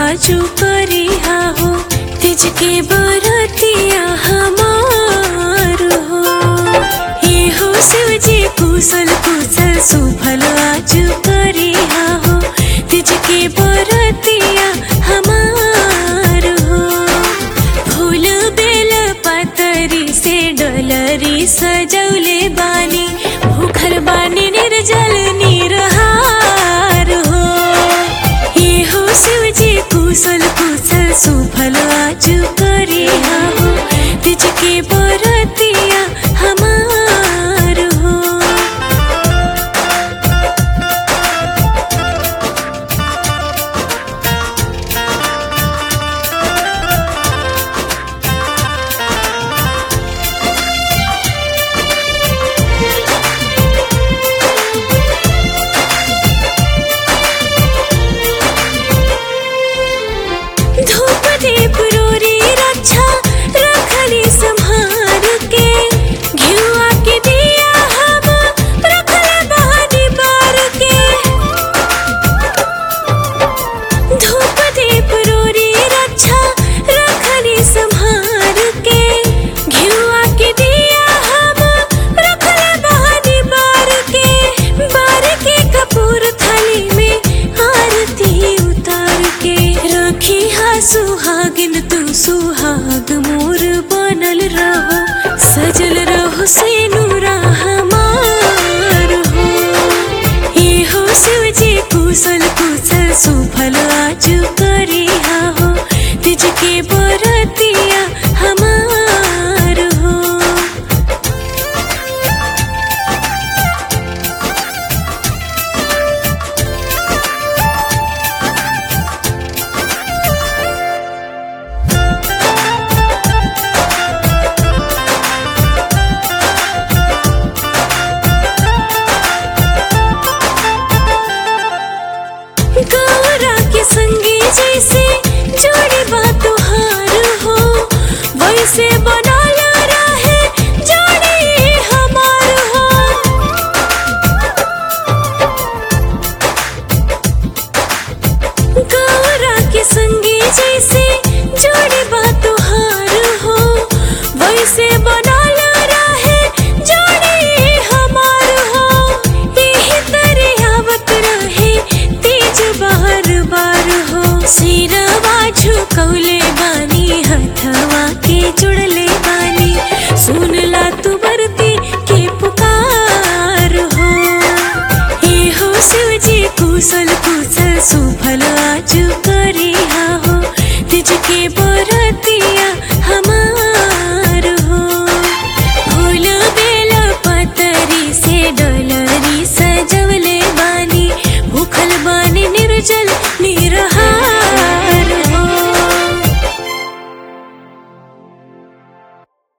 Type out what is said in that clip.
आजू करी हो तिज के बरतिया हमार हो ये हो शिव जी कुशल कुशल सुफल आजू करी हो तिज के बरतिया हमार हो फूल बेल पतरी से डलरी सजौले बानी भूखल बानी निर्जल निरहार हो ये हो शिव जी कुशल कुशल सुफल आज करे हो तिज के बरतिया हमार हो धूप दीप रोरी रक्षा रखली संहार के घिउआ के दिया हम रखले बहानी बार के धूप दीप रोरी रक्षा रखली संहार के घिउआ के दिया हम रखले बहानी बार के बार के कपूर थाली में आरती उतार के रखी हा सुहागिन तू सुहाग मोर बनल रहो सजल रहो से नूरा हमार हो ये हो शिव जी कुशल कुशल सुफल आज करे हो तिज के बरतिया हमार हो गौरा के संगी जैसे जोड़ी बात तुहार हो वैसे बनल रहे जोड़ी हमार हो गौरा के संगी जैसे जोड़ी बात तुहार हो वैसे बनल रहे जोड़ी हमार हो यही तरह आवत रहे तेज बार बार हो सिरवा